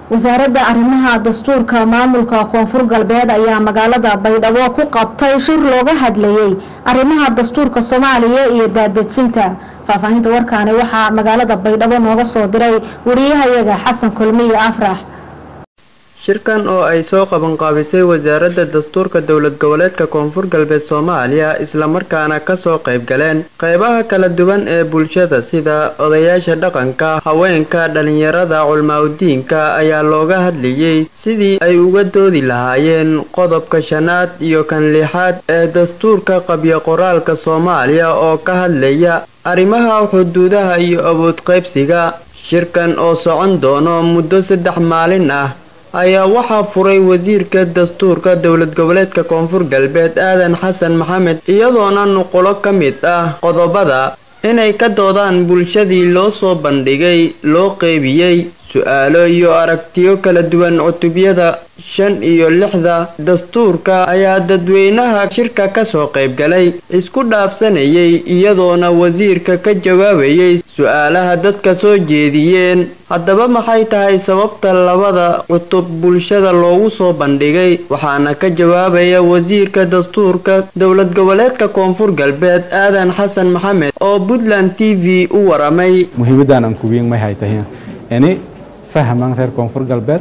wasaaradda arrimaha dastuurka maamulka koonfur galbeed ayaa magaalada baydhabo ku qabtay shir looga hadlayay arrimaha dastuurka soomaaliya iyo daadejinta faahfaahinta warkaani waxaa magaalada baydhabo nooga soo diray wariyahayaga xasan kulmiye afrax shirkan oo ay soo qabanqaabisay wasaaradda dastuurka dowlad goboleedka koonfur galbeed soomaaliya islamarkaana kasoo qayb galeen qeybaha kala duwan ee bulshada sida odayaasha dhaqanka haweenka dhalinyarada culmaaudiinka ayaa looga hadlayay sidii ay uga doodi lahaayeen qodobka shanaad iyo kan lixaad ee dastuurka qabyo qoraalka soomaaliya oo ka hadlaya arrimaha xuduudaha iyo awood qaybsiga shirkan oo socon doono muddo saddex maalin ah ayaa waxaa furay wasiirka dastuurka dowlad goboleedka koonfur galbeed aadan xasan maxamed iyadoona nuqulo ka mid ah qodobada inay ka doodaan bulshadii loo soo bandhigay loo qeybiyey su-aalo iyo aragtiyo kala duwan cutubyada shan iyo lixda dastuurka ayaa dadweynaha shirka kasoo qaybgalay isku dhaafsanayay iyadoona wasiirka ka jawaabayay su-aalaha dadka soo jeediyeen haddaba maxay tahay sababta labada cutub bulshada loogu soo bandhigay waxaana ka jawaabaya wasiirka dastuurka dowlad goboleedka koonfur galbeed aadan xasan maxamed oo puntland t v u waramay muhiimadan aan kubiin may hay tahay ini fahman reer koonfur galbeed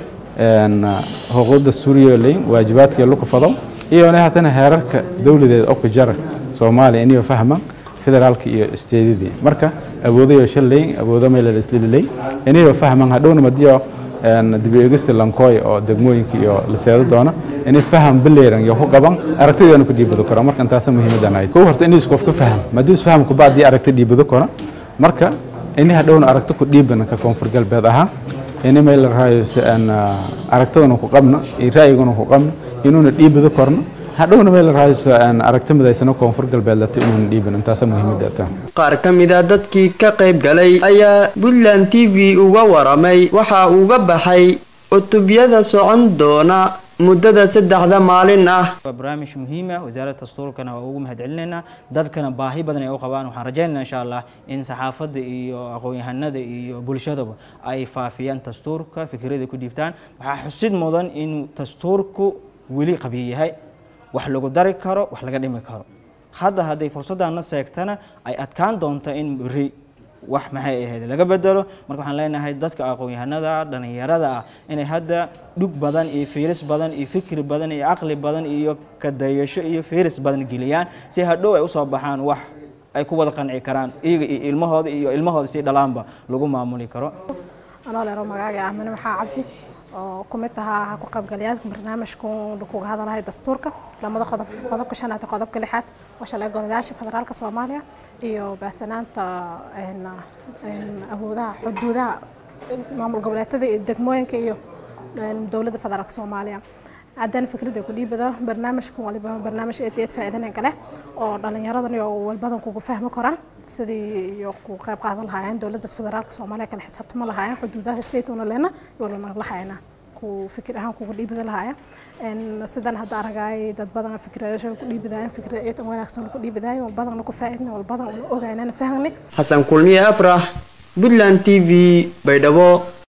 xuquuqda suuriya waajibaadka luka fado iyona hatana heerarka dowladeed oo ku jara soomaaliya iniyo fahman federaalka iyo isteedadii marka awoodayo shalay awoodo meel la islililay iniyo fahman hadhowna madiyo dibi eegista lankooy oo degmooyinka iyo la seedo doona inay faham baleeran iyo ku qaban aragtideena ku dhiibado karo marka intaas muhiimadan ay kow horta inay isku qofka faham madii faham ku baadii aragti dhiibado karo marka ini hadhowna aragti ku dhiibana ka koonfur galbeed ahaan ini meel la raayo aragtadana ku qabno iyo ra'yigana ku qabno inuuna dhiibado korno hadhowna meel la raayo aragti midaysana koonfur galbeed lata inuuna dhiiban intaasa muhiimada ta qaar ka mid a dadkii ka qayb galay ayaa puntland t v uga waramay waxa uga baxay cutubyada socon doona muddada saddexda maalin ah waa barnaamij muhiim ah wasaaradda dastuurkana waa ugu mahad celinaynaa dadkana baahi badan ay u qabaan waxaan rajaynaynaa insha allah in saxaafadda iyo aqoon-yahanada iyo bulshadaba ay faafiyaan dastuurka fikrada ku dhiibtaan waxaa xusid mudan inuu dastuurku weli qabiyo yahay wax lagu dari karo wax laga dhimi karo hadda hadday fursaddaana seegtana ay adkaan doonto in beri wax maxay ahayd laga bedelo marka waxaan leenahay dadka aqoon-yahanada dhalinyarada ah inay hadda dhug badan iyo fiiris badan iyo fikri badan iyo caqli badan iyo kadayasho iyo fiiris badan geliyaan si hadhow ay usoo baxaan wax ay ku wada qanci karaan iyaga iyo ilmahooda iyo ilmahooda si dhalaanba lagu maamuli karo anoo leero magaaga ah mane maxaa cabdi oo ku mid ahaa ku qaybgalayaasha barnaamijku kuga hadalahay dastuurka lamada qodob qodobka shanaad iyo qodobka lixaad waa shalay golayaasha federaalka soomaaliya iyo baahsanaanta awoodaha xuduudaha maamul goboleedyada iyo degmooyinka iyo dowladda federaalka soomaaliya haddana fikrada ku dhiibado barnaamijkan waliba barnaamij aad aad faa'iidana kale oo dhalinyaradan iyo walbadan kugu fahmi karaan sidii iyo ku qayb qaadan lahaayeen dowladda federaalka soomaaliya kala xisaabtama lahaayeen xuduudaha saytuuna leena yoolana lahayna ku fikir ahaan kugu dhiibada lahaayeen sidan hadda aragay dad badan fikradaasha ku dhiibadaayeen fikrad aad wanaagsan ku dhiibadaayeen walbadan ku faa'iidna walbadan ogaanana fahmni xasan kulmiye afrax puntland t v baydhabo